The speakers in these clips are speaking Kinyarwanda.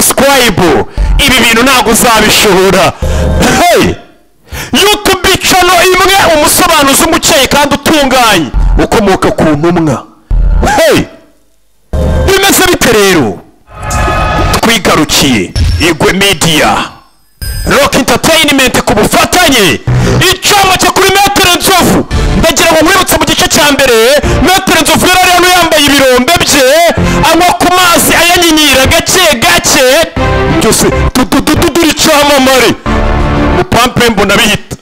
bible ibi bintu ntabwo uzabishobora hey! yutubi cano imwe umusobanuzi umukeye kandi utunganye ukomoka ku ntumwa hey! bimeze bite rero twigarukiye igwe media rock entertainment ku bufatanye icyuma cyo kuri metero nzovu ndagira ngo nkwibutse mu gice cya mbere metero nzovu yari ariho yambaye ibirombe bye anywa ku mazi ayanyinyira gake gake byose tududududura icyamamare mupampe mbona bihita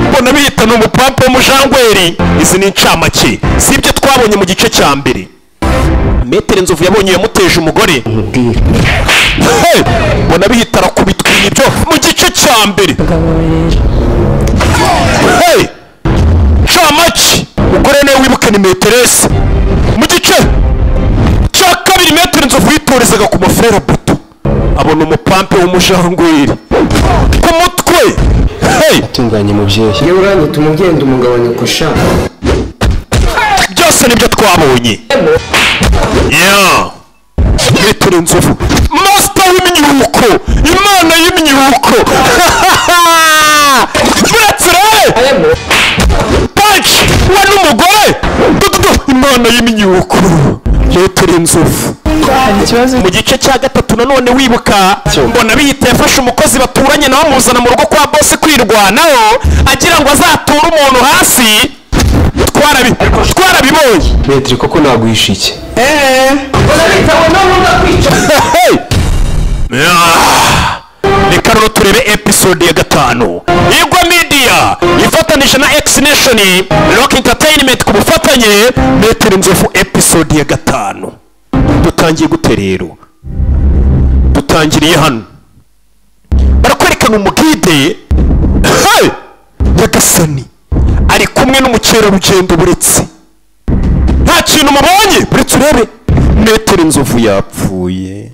mbona bihita ni umupampe w'umujangweri izi ni incamake si ibyo twabonye mu gice cya mbere metero nzovu yabonye yamuteje umugore umupira Hey! mbona bihita arakubitwa ibyo mu gice cya mbere abagabo rero hey! camaki umugore nawe wibuke ni meterese mu gice cya kabiri metero nzovu yitorezaga ku mafurera buto abona umupampe w'umujangwiri ku mutwe hey! atunganye mubyeyi yewe urandutuma ugenda umugabanya kurusha byose nibyo twabonye ya metero nzovu masita w'imyuko imana y'imyuko buretse rero paci we n'umugore dududu imana y'imyuko metero inzovu hari ikibazo mu gice cya gatatu nanone wibuka mbona bihita yafashe umukozi baturanye nawe amuzana mu rugo kwa bose kwirwanaho agira ngo azature umuntu hasi twarabi- twarabibonye metero koko naguhisha iki Hey! Ah! reka rero turebe episode ya gatanu igwa media ifatanije na x nation rock entertainment ku bufatanye metero inzovu episode ya gatanu dutangiye gute rero dutangiriye hano barakwerekana umugide Hey! nyagasani ari kumwe n'umukerarugendo buretse nta kintu mubonye buretse urebe metero inzovu yapfuye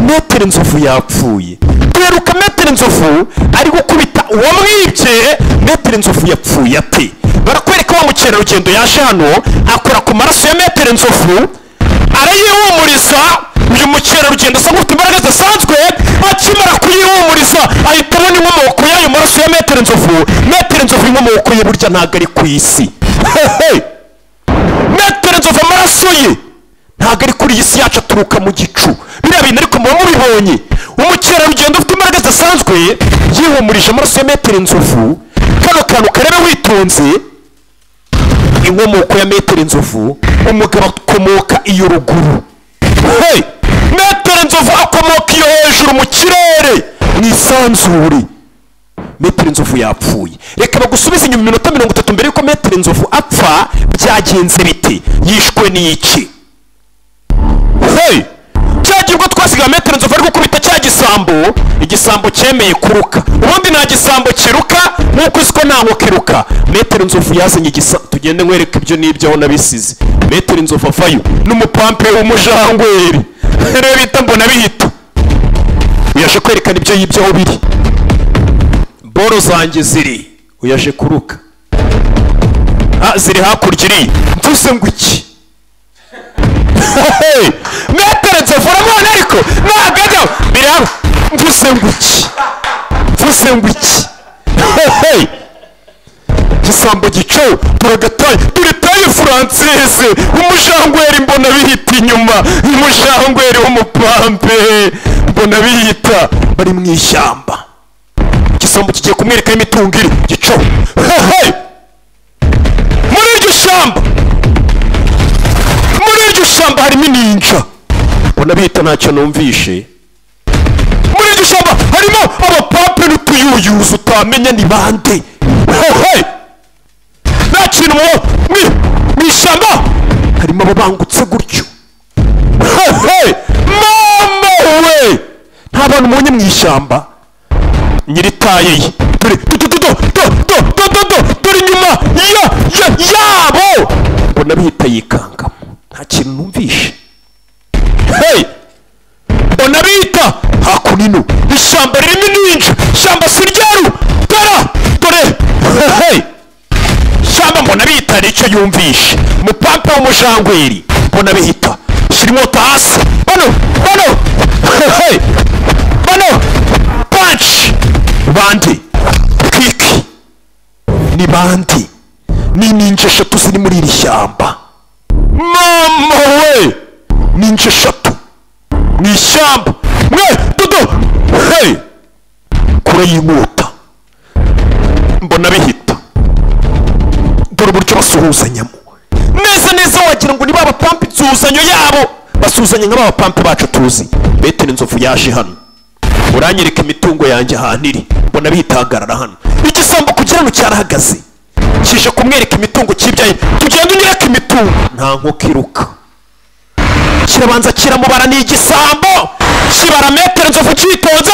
metero inzovu yapfuye duheruka metero inzovu ari gukubita uwamwibye metero inzovu yapfuye ate barakwereka wa mukerarugendo yaje hano akora ku maraso ya metero inzovu arayihumuriza uyu mukerarugendo asa nk'ufite imbaraga zidasanzwe akimara kuyihumuriza ahita abona inkomoko y'ayo maraso ya metero inzovu metero inzovu inkomoko ye burya ntabwo ari ku isi hehe metero nzovu amaraso ye ntabwo ari kuri iyi si yacu aturuka mu gicu biriya bintu ariko muba mubibonye umukerarugendo ufite imbaraga zidasanzwe yihumurije amaraso ya metero nzovu kano kantu karebe witonze inkomoko ya metero nzovu umugabo akomoka iyo ruguru hey! metero nzovu akomoka iyo hejuru mu kirere mu isanzure metero inzovu yapfuye reka bagusubize inyuma iminota mirongo itatu mbere y'uko metero inzovu apfa byagenze bite yishwe n'iki hey! cyagirwa twasigaye metero nzovu ari gukubita cya gisambo igisambo cyemeye kuruka ubundi nta gisambo kiruka nk'uko uzi ko nta nkoko iruka metero nzovu yazanye igisambo tugende nkwereka ibyo n'ibyo aho nabisize metero inzovu avayo n'umupampe w'umujangweri rero bita mbona bihita yaje kwerekana ibyo yibye aho biri boro zanjye ziri uyaje kuruka Ah, ziri hakurya iri mvuze ngo iki Hey! mwateretse vuramone ariko ntabwo ajya biri hano mvuze ngo iki mvuze ngo iki Hey, hey! gisambo gico turagataye turitaye furansese umujangweri mbona bihita inyuma umujangweri w'umupampe mbona bihita bari mu ishyamba igisambo kigiye kumwereka imitungo iri gico hehe muri iryo shyamba muri iryo shyamba harimo ininja mbona bihita ntacyo numvishe muri iryo shyamba harimo abapape n'utuyuyuzi utamenya ni bande hehe nta kintu mu- mu mu ishyamba harimo ababangutse gutyo hehe mama we nta bantu mubonye mu ishyamba nyiri taye ye dore do do do do do do do do do dore inyuma ya ya yabo mbona bihita yikangamo nta kintu numvishe hey mbona bihita hakunino ishyamba ririmo ninja ishyamba si ryeru tara dore hey shyamba mbona bihita nicyo yumvishe mupampa w'umujangweri mbona bihita shyira inkota hasi bano bano hey bande twiki ni bande ni ninja eshatu ziri muri iri shyamba mama we ninja eshatu mu ishyamba mwe dodo hey kure y'inkota mbona bihita dore uburyo basuhuzanyamo neza neza wagira ngo ni ba bapampa insuhuzanyo yabo basuhuzanya nka ba bapampa bacu tuzi bete n'inzovu yaje hano uranyereka imitungo yanjye ahantu iri mbona bitangarara hano igisambo kugira ngo cyarahagaze kije kumwereka imitungo kibyaye tugenda unyereka imitungo nta nkoko iruka kirabanza kiramubara ni igisambo kibara metero nzovu cyitonze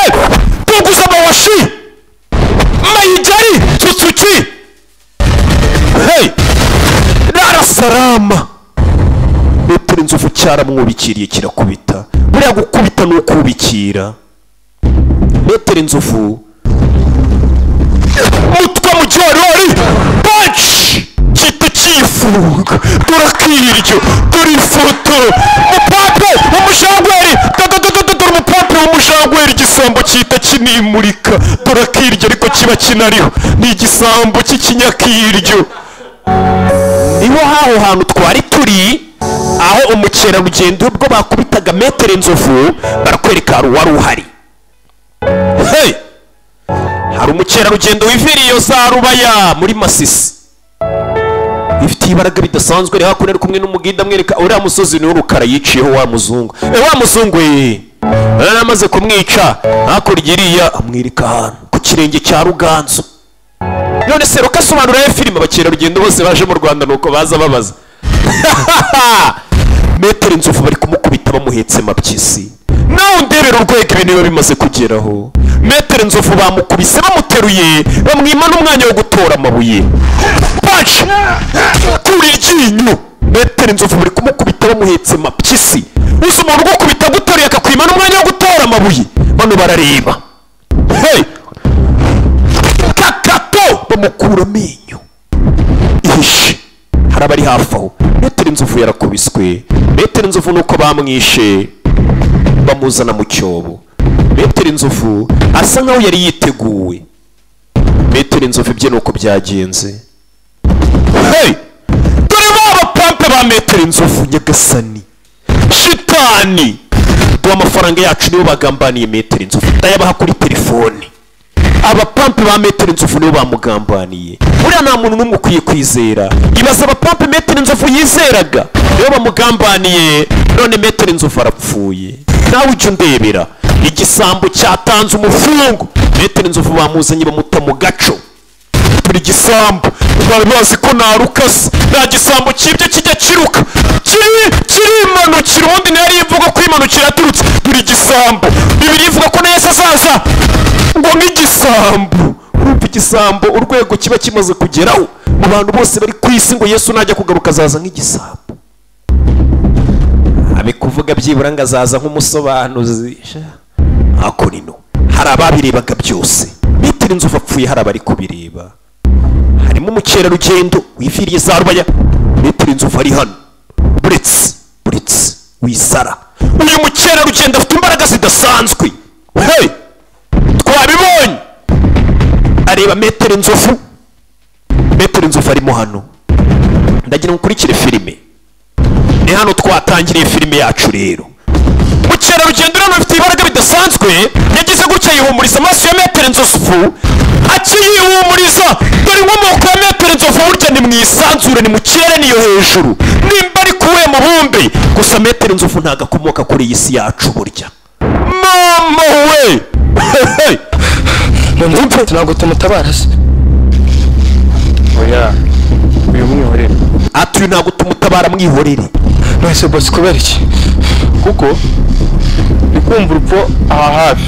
tuguze amawashi mayigari tsutsuki hey rarasarama metero nzovu cyaramwubikiriye kirakubita buriya gukubita ni ukubikira metero inzovu mutwe mu gihorori panci gihita kifunga turakiryo turi ifoto mupape umujangweri dododododo dore umupape w'umujangweri igisambo gihita kinimurika turakiryo ariko kiba kinariho ni igisambo cy'ikinyakiryo niho haho hantu twari turi aho umukerarugendo ubwo bakubitaga metero inzovu barakwereka hari uwari uhari hey hari umukerarugendo wiviriye iyo za rubaya muri masisi ifitiye ibaraga ridasanzwe rero hakuno ari kumwe n'umugida amwereka uriya musozi niwo rukara yiciyeho wa muzungu e wa muzungu ye amaze kumwica hakurya iriya amwereka ahantu ku kirenge cya ruganzu none se rukasobanura ya filime abakerarugendo bose baje mu rwanda nuko baza babaza metero inzovu bari kumukubita bamuhetse mabyisi nawe undebera urwego ibintu biba bimaze kugeraho metero inzovu bamukubise bamuteruye bamwima n'umwanya wo gutora amabuye paci kura iryinyo metero inzovu bari kumukubita bamuhetse mabyisi uzi umuntu ugukubita aguteruye akakwima n'umwanya wo gutora amabuye bano barareba hey kakato bamukura amenyo ihishe hari abari hafi aho metero inzovu yarakubiswe metero inzovu nuko bamwishe bamuzana mu cyobo metero inzovu asa nkaho yari yiteguwe metero inzovu ibye nuko byagenze hey! dore ba bapampe ba metero inzovu nyagasani shitani duha amafaranga yacu nibo bagambaniye metero inzovu ndayabaha kuri telefoni abapampe ba metero inzovu nibo bamugambaniye buriya nta muntu n'umwe ukwiye kwizera ibaza abapampe metero inzovu yizeraga nibo bamugambaniye none metero inzovu arapfuye nawe ujya undebera igisambo cyatanze umufungo metero inzovu bamuzanye bamuta mu gaco buri gisambo bari bazi ko narukasa nta gisambo kibye kijya kiruka kiri kirimanukira ubundi ntiyari imvugo ko imanukira yaturutse buri gisambo bibiri ivuga ko neza azaza ngo nk'igisambo urumva igisambo urwego kiba kimaze kugeraho mu bantu bose bari ku isi ngo yesu najya kugaruka azaza nk'igisambo ari kuvuga byibura ngo azaza nk'umusobanuzi ako nino hari ababirebaga byose metero inzovu apfuye hari abari kubireba harimo umukerarugendo wiviriye za rubaya metero inzovu ari hano buretse buretse wisara uyu mukerarugendo afite imbaraga zidasanzwe hey! twabibonye areba metero inzovu metero inzovu arimo hano ndagira ngo ukurikire filime ni hano twatangiriye filime yacu rero mukerarugendo urabona afite ibaraga bidasanzwe yagize gutya yihumuriza amaso ya metero inzovu akiyihumuriza dore inkomoko ya metero inzovu burya ni mu isanzure ni mu kirere niyo hejuru nimba ari kuwe mubumbe gusa metero inzovu ntabwo akomoka kuri iyi si yacu burya mama we mumva ntabwo tumutabara se oya uyu mwihorere ati uyu ntabwo tumutabara mwihorere nonese bose kubera iki kuko ndi kumva urupfu aha hafi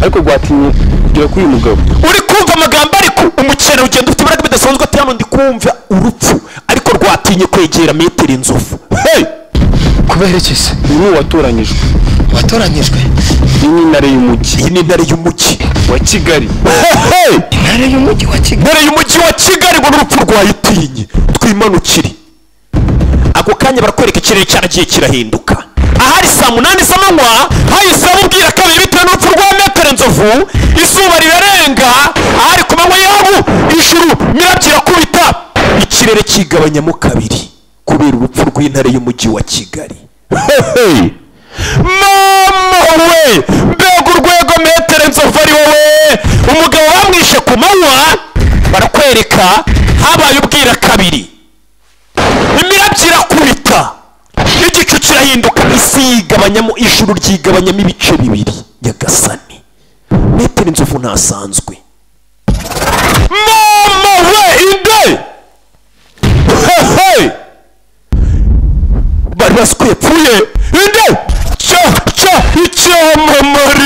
ariko rwatinye kugera kuri uyu mugabo uri kumva amagambo ariko umukerarugendo ufite imbaraga bidasanzwe ati hano ndi kumva urupfu ariko rwatinye kwegera metero inzovu hey! kubera iki se uyu ni uwatoranyijwe watoranyijwe iyi ni intare y'umujyi iyi ni intare y'umujyi wa kigali Hey! intare y'umujyi wa kigali intare y'umujyi wa kigali ngo n'urupfu rwayitinye twimanukire ako kanya barakwereka ikirere cyaragiye kirahinduka ahari saa munani z'amanywa hahise bamubwira kabiri bitewe n'urupfu rwa metero inzovu izuba ribereye arenga ari ku manywa yabo ijuru mirabyo irakubita ikirere kigabanyamo kabiri kubera urupfu rw'intare y'umujyi wa kigali Hehe! mama we mbega urwego metero nzovu ari wowe umugabo bamwishe ku manywa barakwereka habaye ubwira kabiri imirabyo irakubita igicu kirahinduka isi yigabanyamo ijuru ryigabanyamo ibice bibiri nyagasani metero inzovu ntasanzwe mama we inde hehe bari baziko yapfuye inde cya cya icyamamare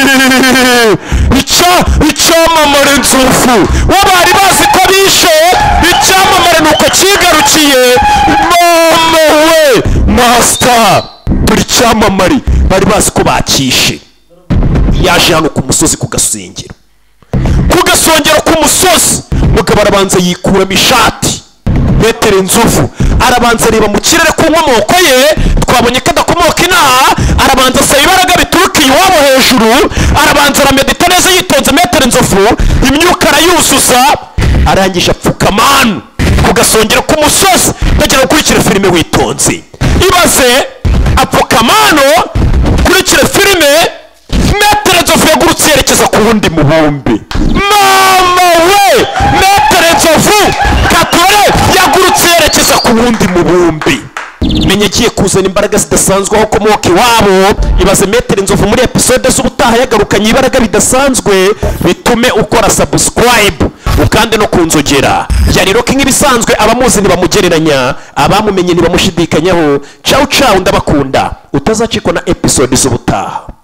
icya icyamamare nzovu we bari bazi ko bishe icyamamare ni uko cyigarukiye mama we masita turi icyamamare bari bazi ko bakishe yaje hano ku musozi ku gasengero ku gasongero k'umusozi mugabo arabanza yikuramo ishati metero inzovu arabanza areba mu kirere ku nkomoko ye twabonye ko adakomoka inaha arabanza asaba ibaraga bituruka iwabo hejuru arabanza aramedita neza yitonze metero inzovu imyuka arayuzuza arangije apfuka manu ku gasongero k'umusozi ntagira gukurikira filime witonze ibaze apfuka manu kurikira filime metero nzovu yagurutse yerekeza ku wundi mubumbe mama we metero nzovu katore yagurutse yerekeza ku wundi mubumbe menya igiye kuzana imbaraga zidasanzwe aho ukomoka iwabo ibaze metero nzovu muri episode z'ubutaha yagarukanye ibaraga bidasanzwe bitume ukora sabusikarayibu ukande no kunzogera yari roki nk'ibisanzwe abamuzi ntibamugereranya abamumenye ntibamushidikanyaho cawu cawu ndabakunda utazacikwa na episode z'ubutaha